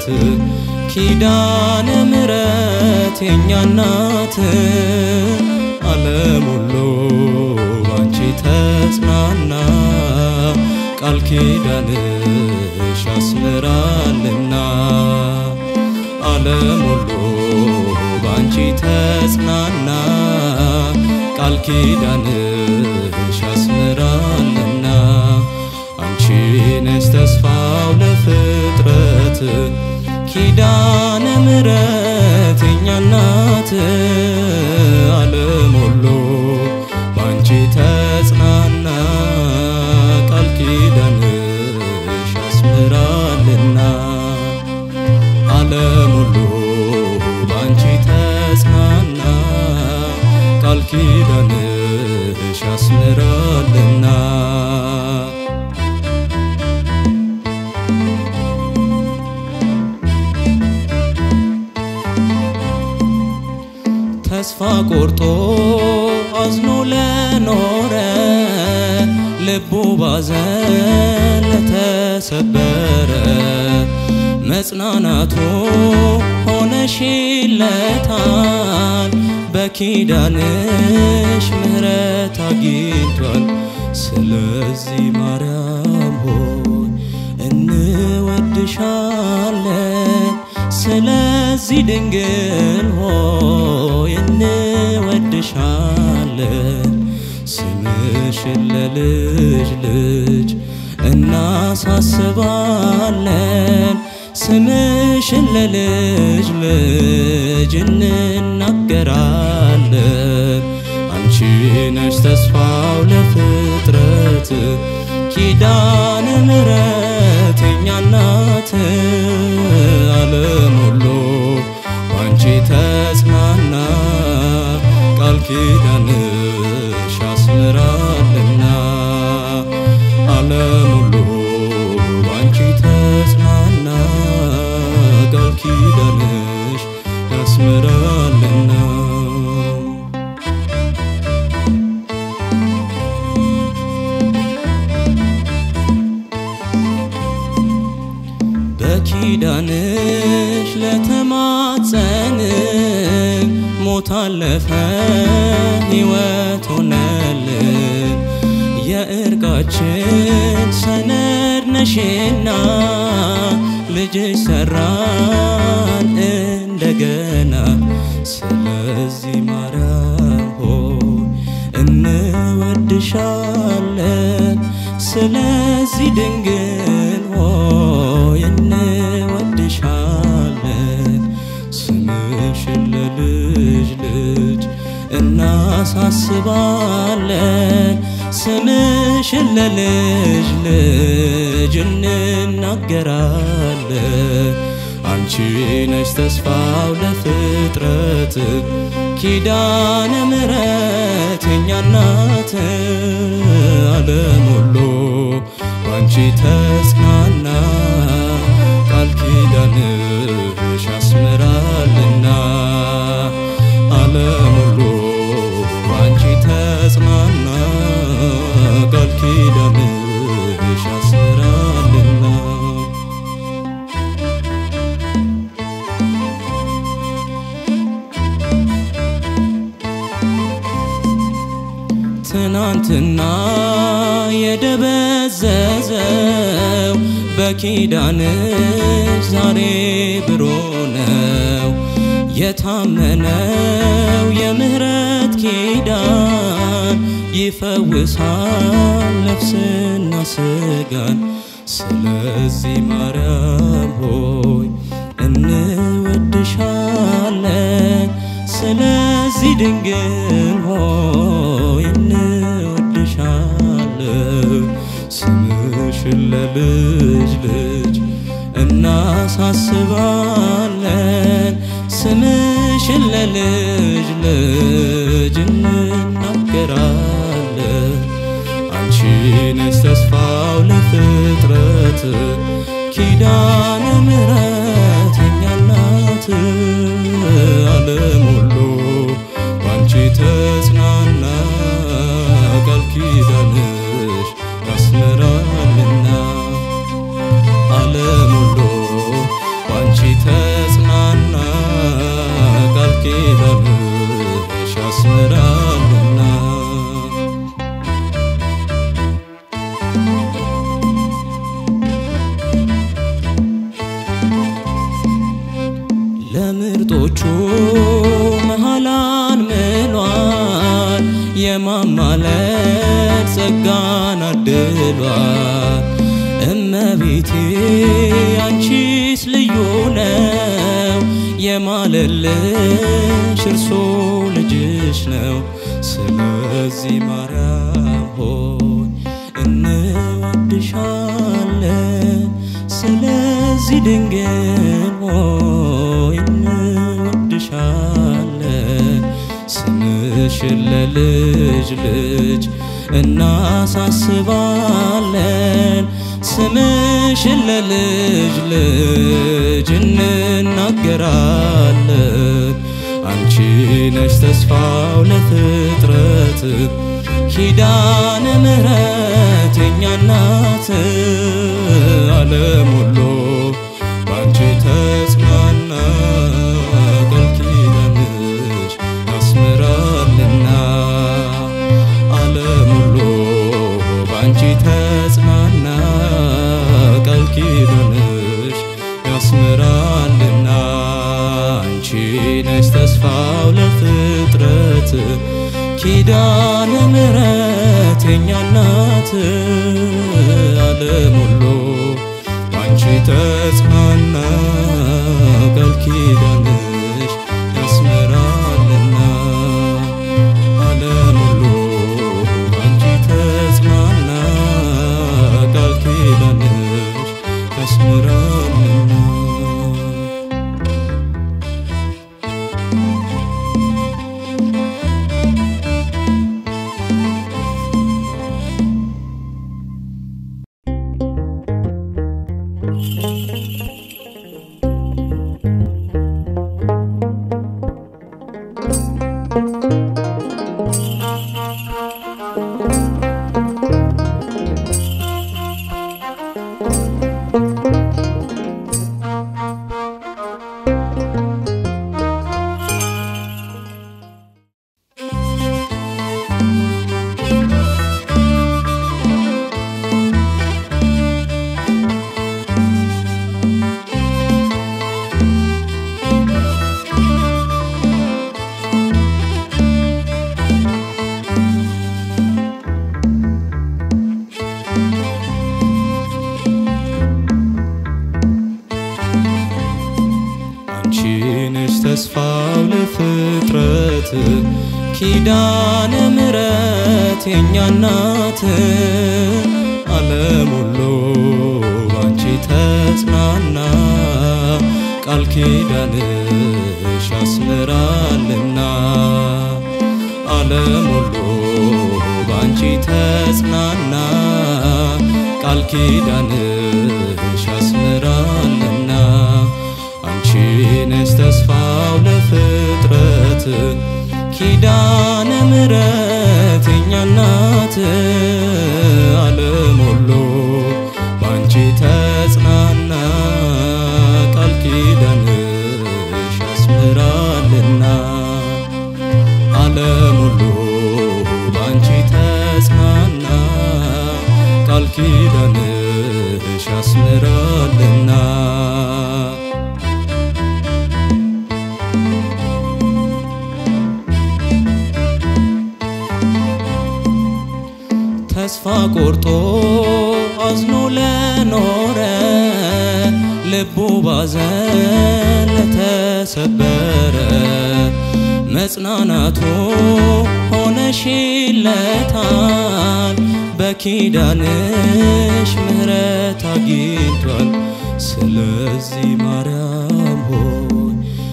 ኪዳነ ምሕረት የኛ እናት ዓለም ሁሉ ባንቺ ተጽናና ቃል ኪዳንሽ ያስምራልና ዓለም ሁሉ ባንቺ ተጽናና ቃል ኪዳንሽ ያስምራልና አንቺ ነሽ ተስፋው ለፍጥረት ኪዳነ ምሕረት የኛ እናት ዓለም ሁሉ ባንቺ ተጽናና ቃል ኪዳንሽ ያስምራልና ዓለም ሁሉ ባንቺ ተጽናና ቃል ኪዳንሽ ያስምራልና ተስፋ ቆርጦ አዝኖ ለኖረ ልቡ ባዘን ለተሰበረ መጽናናቱ ሆነሽለታል በኪዳንሽ ምሕረት አግኝቷል። ስለዚህ ማርያም ሆይ እንወድሻለን። ስለዚህ ድንግል ሆይ እንወድሻለን። ስምሽን ለልጅ ልጅ እናሳስባለን። ስምሽን ለልጅ ልጅ እንናገራለን። አንቺ ነሽ ተስፋው ለፍጥረት ኪዳነ ምሕረት የኛ እናት ዓለም ሁሉ ባንቺ ተጽናና ቃል ኪዳንሽ ያስምራልና ዓለም ሁሉ ባንቺ ተጽናና ቃል ኪዳንሽ ያስምራልና በኪዳንሽ ለተማጸን ሞት አለፈ ሕይወት ሆነልን የእርቃችን ሰነድ ነሽና ልጅሽ ሰራን እንደገና ስለዚህ ማርያም ሆይ እንወድሻለን ስለዚህ ድንግል ሆይ እንወድሻለን ስምሽን ለልጅ ልጅ እናሳስባለን ስምሽን ለልጅ ልጅ እንናገራለን አንቺ ነሽ ተስፋው ለፍጥረት ኪዳነ ምሕረት የኛ እናት ዓለም ሁሉ ባንቺ ተጽናና ቃል ኪዳንሽ ያስምራልና ዓለም ሁሉ ባንቺ ተጽናና ቃል ኪዳንሽ ያስምራልና ትናንትና የደበዘዘው በኪዳንሽ ዛሬ ብሮ ነው የታመነው የምህረት ኪዳን ይፈውሳል ነፍስና ስጋን ስለዚህ ማርያም ሆይ እንወድሻለን ስለዚህ ድንግል ሆይ እንወድሻለን ስምሽን ለልጅ ልጅ እናሳስባለን ስምሽን ለልጅ ልጅ እንናገራለን አንቺ ነሽ ተስፋው ለፍጥረት ኪዳነ ምሕረት የኛ እናት ዓለም ሁሉ ባንቺ ተጽናና ቃል ኪዳንሽ ያስምራልና ዓለም ሁሉ ባንቺ ተጽናና ቃል ኪዳንሽ ያስምራልና ለምርጦቹ መሃላን ምሏል የማማለድ ጸጋን አድሏል። እመቤቴ አንቺስ ልዩ ነው የማለልሽ እርሶ ልጅሽ ነው። ስለዚህ ማርያም ሆይ እንወድሻለን። ስለዚህ ድንግል ሆይ እንወድሻለን። ስምሽን ለልጅ ልጅ እናሳስባለን። ስምሽን ለልጅ ልጅ እንናገራለን። አንቺ ነሽ ተስፋው ለፍጥረት ኪዳነ ምሕረት የኛ እናት ዓለም ሁሉ ባንቺ ተጽናና ቃል ኪዳንሽ ያስምራልና ዓለም ሁሉ ባንቺ ተጽናና ቃል ኪዳንሽ ያስምራልና አንቺ ነሽ ተስፋው ለፍጥረት ኪዳነ ምሕረት የኛ እናት ዓለም ሁሉ ባንቺ ተጽናና ቃል ኪዳንሽ ያስምራልና ዓለም ሁሉ ባንቺ ተጽናና ቃል ኪዳንሽ ያስምራልና አንቺ ነሽ ተስፋው ለፍጥረት ኪዳነ ምሕረት የኛ እናት ዓለም ሁሉ ባንቺ ተጽናና ቃል ኪዳንሽ ያስምራልና ዓለም ሁሉ ባንቺ ተጽናና ቃል ኪዳንሽ ያስምራልና አንቺ ነሽ ተስፋው ለፍጥረት ኪዳነ ምሕረት የኛ እናት ዓለም ሁሉ ባንቺ ተጽናና ቃል ኪዳንሽ ያስምራልና ዓለም ሁሉ ባንቺ ተጽናና ቃል ኪዳንሽ ያስምራልና ተስፋ ቆርጦ አዝኖ ለኖረ ልቡ ባዘን ለተሰበረ መጽናናቱ ሆነሽለታል በኪዳንሽ ምሕረት አግኝቷል። ስለዚህ ማርያም ሆይ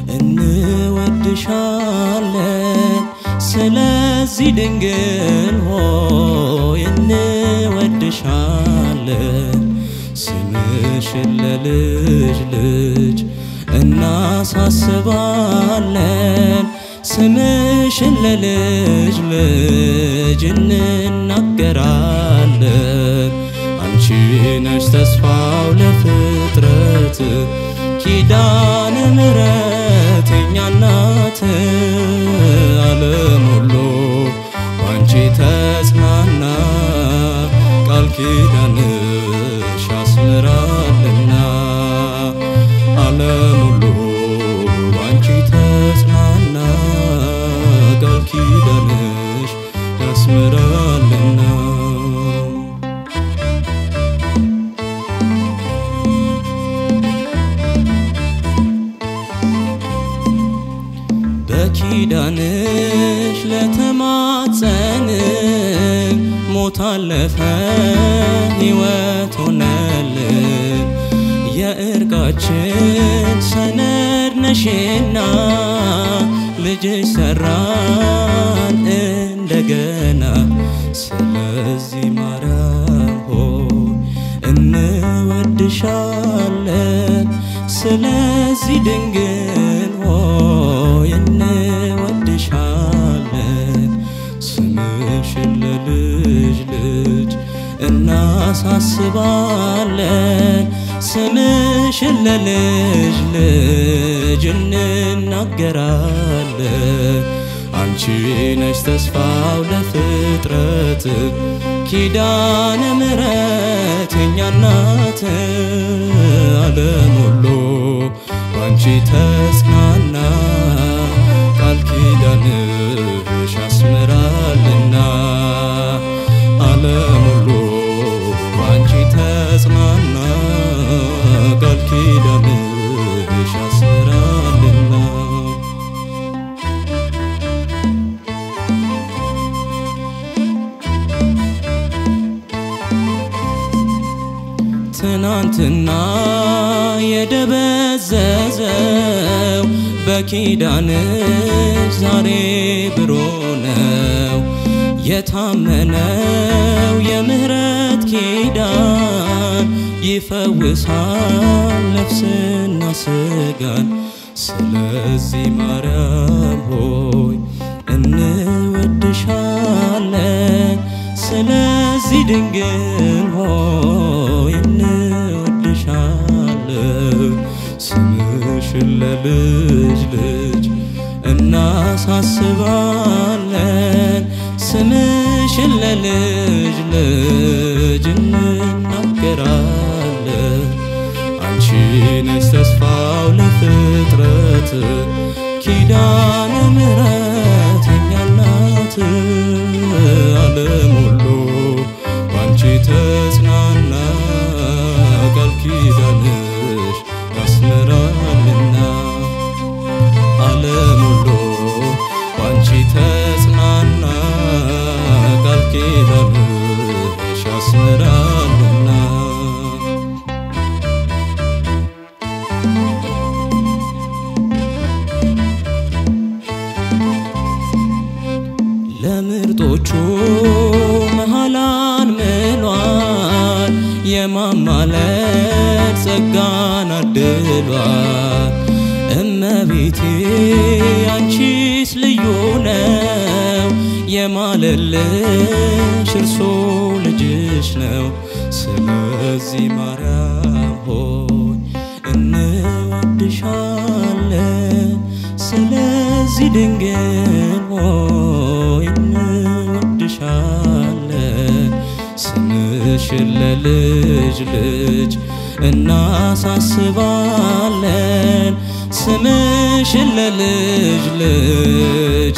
እንወድሻለን። ስለዚህ ድንግል ሆይ እንወድሻለን። ስምሽን ለልጅ ልጅ እናሳስባለን። ስምሽን ለልጅ ልጅ እንናገራለን። አንቺ ነሽ ተስፋው ለፍጥረት ኪዳነ ምሕረት የኛ እናት ዓለም ሁሉ ባንቺ ተጽናና ቃል ኪዳንሽ ያስምራልና ዓለም ሁሉ ባንቺ ተጽናና ቃል ኪዳንሽ ያስምራልና በኪዳንሽ ለተማጸን ሞት አለፈ ሕይወት ሆነልን የእርቃችን ሰነድ ነሽና ልጅሽ ሰራን እንደገና ስለዚህ ማርያም ሆይ እንወድሻለን ስለዚህ ድንግል ሆይ እንወድሻለን ስምሽን ለልጅ ልጅ እናሳስባለን ስምሽን ለልጅ ልጅ እንናገራለን አንቺ ነሽ ተስፋው ለፍጥረት ኪዳነ ምሕረት የኛ እናት ዓለም ሁሉ ባንቺ ተጽናና ቃል ኪዳንሽ ያስምራልና ዓለም ሁሉ ባንቺ ተጽናና ቃል ኪዳንሽ ያስምራልና ትናንትና የደበዘዘው በኪዳንሽ ዛሬ ብሮ ነው የታመነው የምህረት ኪዳን ይፈውሳል ነፍስና ስጋን ስለዚህ ማርያም ሆይ እንወድሻለን ስለዚህ ድንግል ሆይ እንወድሻለን ስምሽን ለልጅ ልጅ እናሳስባለን ስምሽን ለልጅ ልጅ እንናገራለን አንቺ ነሽ ተስፋው ለፍጥረት ኪዳነ ምሕረት የኛ እናት ዓለም ሁሉ ባንቺ ተጽናና ቃል ኪዳንሽ ያስምራልና ዓለም ሁሉ ባንቺ ተጽናና ቃል ኪዳንሽ ያስምራልና ለምርጦቹ መሃላን ምሏል የማማለድ ጸጋን አድሏል እመቤቴ አንቺስ ልዩ ነው የማለልሽ እርሶ ልጅሽ ነው ስለዚህ ማርያም ሆይ እንወድሻለን ስለዚህ ድንግል ሆይ እንወድሻለን ስምሽን ለልጅ ልጅ እናሳስባለን ስምሽን ለልጅ ልጅ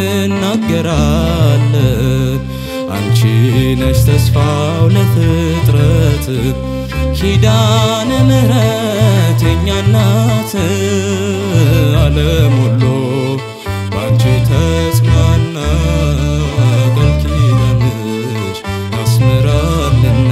እንናገራለን አንቺ ነሽ ተስፋው ለፍጥረት ኪዳነ ምሕረት የኛ እናት ዓለም ሁሉ ባንቺ ተጽናና ቃል ኪዳንሽ ያስምራልና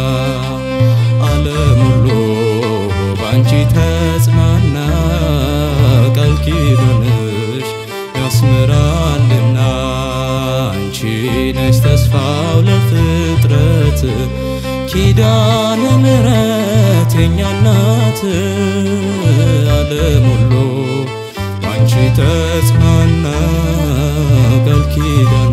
ዓለም ሁሉ ባንቺ ተጽናና ቃል ኪዳንሽ ያስምራልና አንቺ ነሽ ተስፋው ለፍጥረት ኪዳነ ምሕረት የኛ እናት ዓለም ሁሉ ባንቺ ተጽናና ቃል ኪዳን